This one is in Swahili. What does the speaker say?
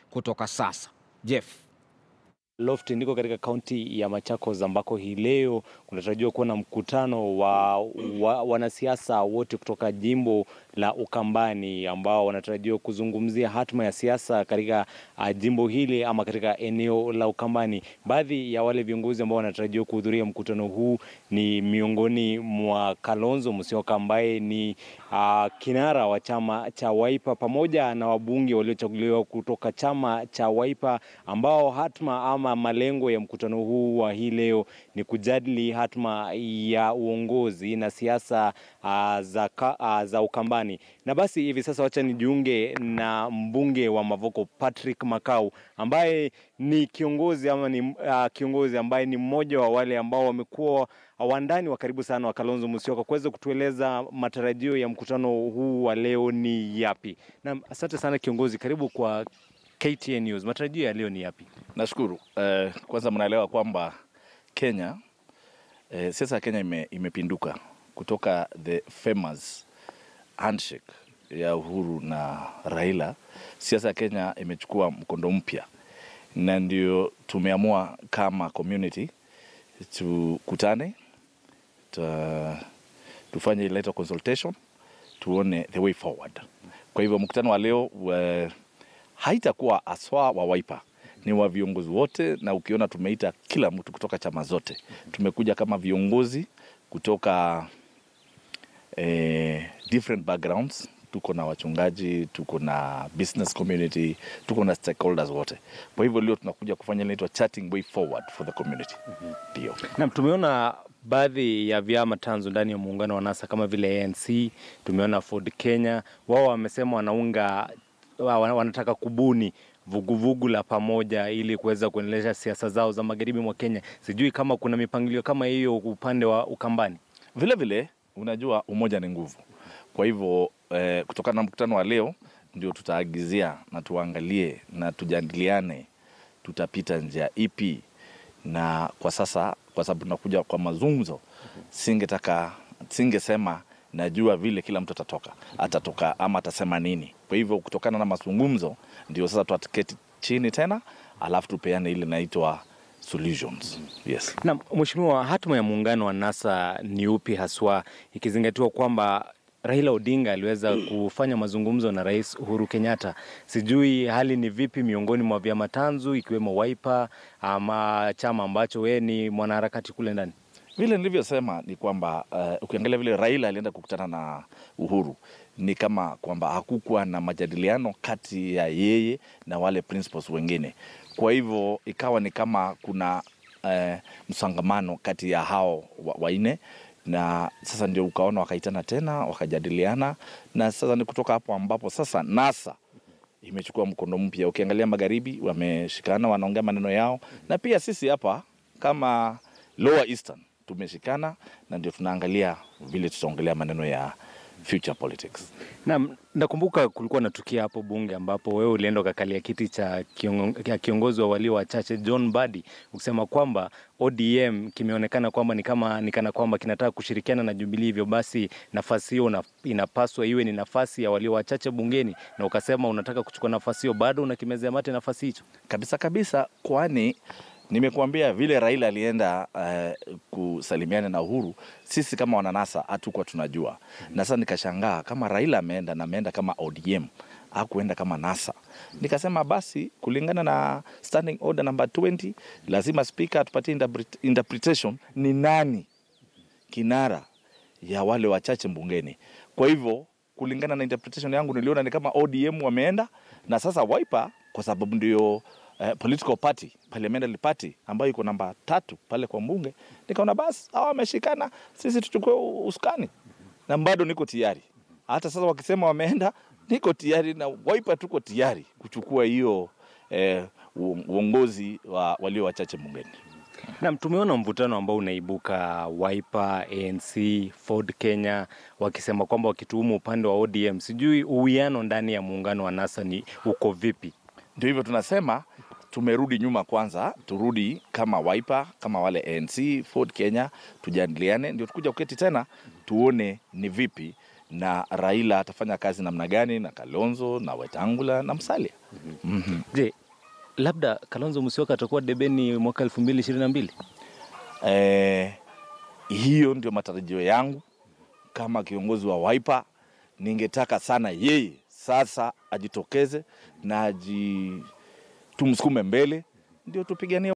kutoka sasa. Jeff Loft ndiko katika kaunti ya Machakos ambako hii leo kunatarajiwa kuwa na mkutano wa, wa wanasiasa wote kutoka jimbo la Ukambani ambao wanatarajiwa kuzungumzia hatma ya siasa katika uh, jimbo hili ama katika eneo la Ukambani. Baadhi ya wale viongozi ambao wanatarajiwa kuhudhuria mkutano huu ni miongoni mwa Kalonzo Musyoka ambaye ni uh, kinara wa chama cha Wiper pamoja na wabunge waliochaguliwa kutoka chama cha Wiper ambao hatma ama malengo ya mkutano huu wa hii leo ni kujadili hatma ya uongozi na siasa uh, za, uh, za Ukambani. Na basi hivi sasa wacha nijiunge na mbunge wa Mavoko Patrick Makau ambaye ni kiongozi ama ni uh, kiongozi ambaye ni mmoja wa wale ambao wamekuwa wandani wa karibu sana wa Kalonzo Musyoka kuweza kutueleza matarajio ya mkutano huu wa leo ni yapi. Na asante sana kiongozi, karibu kwa KTN News. Matarajio ya leo ni yapi? Nashukuru. Uh, kwanza mnaelewa kwamba Kenya uh, siasa ya Kenya ime, imepinduka kutoka the famous handshake ya Uhuru na Raila. Siasa ya Kenya imechukua mkondo mpya, na ndio tumeamua kama community tukutane, ta, tufanye letter consultation, tuone the way forward. Kwa hivyo mkutano wa leo uh, haitakuwa aswa wa Wiper ni wa viongozi wote, na ukiona tumeita kila mtu kutoka chama zote. Tumekuja kama viongozi kutoka eh, different backgrounds. Tuko na wachungaji, tuko na business community, tuko na stakeholders wote. Kwa hivyo leo tunakuja kufanya inaitwa chatting way forward for the community. Ndio. Naam, tumeona baadhi ya vyama tanzu ndani ya muungano wa NASA kama vile ANC, tumeona Ford Kenya, wao wamesema wanaunga wa- wanataka kubuni vuguvugu vugu la pamoja ili kuweza kuendelesha siasa zao za magharibi mwa Kenya. Sijui kama kuna mipangilio kama hiyo upande wa Ukambani. Vile vile unajua umoja ni nguvu. Kwa hivyo eh, kutokana na mkutano wa leo ndio tutaagizia na tuangalie na tujadiliane tutapita njia ipi, na kwa sasa kwa sababu tunakuja kwa mazungumzo, singetaka singesema najua vile kila mtu atatoka atatoka ama atasema nini. Kwa hivyo kutokana na mazungumzo ndio sasa tutaketi chini tena, alafu tupeane ile inaitwa solutions. Yes. Na mheshimiwa, hatima ya muungano wa NASA ni upi haswa, ikizingatiwa kwamba Raila Odinga aliweza kufanya mazungumzo na Rais Uhuru Kenyatta. Sijui hali ni vipi miongoni mwa vyama tanzu ikiwemo Wiper ama chama ambacho wewe ni mwanaharakati kule ndani. Vile nilivyosema ni kwamba uh, ukiangalia vile Raila alienda kukutana na Uhuru ni kama kwamba hakukuwa na majadiliano kati ya yeye na wale principals wengine. Kwa hivyo ikawa ni kama kuna uh, msangamano kati ya hao wa- wanne na sasa ndio ukaona wakaitana tena wakajadiliana, na sasa ni kutoka hapo ambapo sasa NASA imechukua mkondo mpya. Ukiangalia magharibi wameshikana, wanaongea maneno yao, na pia sisi hapa kama Lower Eastern tumeshikana, na ndio tunaangalia vile tutaongelea maneno ya future politics. Naam, nakumbuka kulikuwa na tukio hapo bunge ambapo wewe ulienda ukakalia kiti cha kiongo- cha kiongozi wa walio wachache John Mbadi ukisema kwamba ODM kimeonekana kwamba ni kama ni kana kwamba kinataka kushirikiana na Jubilee, hivyo basi nafasi hiyo una- inapaswa iwe ni nafasi ya walio wachache bungeni, na ukasema unataka kuchukua nafasi hiyo, bado unakimezea mate nafasi hicho. kabisa kabisa, kwani nimekuambia vile Raila alienda uh, kusalimiana na Uhuru, sisi kama wananasa hatukuwa tunajua, na sasa nikashangaa kama Raila ameenda na ameenda kama ODM akuenda kama NASA. Nikasema basi kulingana na standing order number 20 lazima speaker atupatie interpret- interpretation ni nani kinara ya wale wachache mbungeni. Kwa hivyo kulingana na interpretation yangu niliona ni kama ODM wameenda na sasa Wiper kwa sababu ndio eh, political party parliamentary party ambayo iko namba tatu pale kwa mbunge, nikaona basi hawa wameshikana, sisi tuchukue u- usukani, na bado niko tayari. Hata sasa wakisema wameenda, niko tayari na Wiper tuko tayari kuchukua hiyo eh, uong- uongozi wa walio wachache bungeni. Naam, tumeona mvutano ambao unaibuka Wiper, ANC, Ford Kenya wakisema kwamba wakituhumu upande wa ODM. Sijui uwiano ndani ya muungano wa NASA ni uko vipi? Ndio hivyo tunasema tumerudi nyuma kwanza, turudi kama Wiper, kama wale ANC, Ford Kenya, tujadiliane, ndio tukuja kuketi tena tuone ni vipi na Raila atafanya kazi namna gani na Kalonzo na Wetangula na Musalia. Mhm. Je, labda Kalonzo Musyoka atakuwa debeni mwaka elfu mbili ishirini na mbili? Eh, hiyo ndio matarajio yangu kama kiongozi wa Wiper. Ningetaka sana yeye sasa ajitokeze na aji tumsukume mbele, ndio tupiganie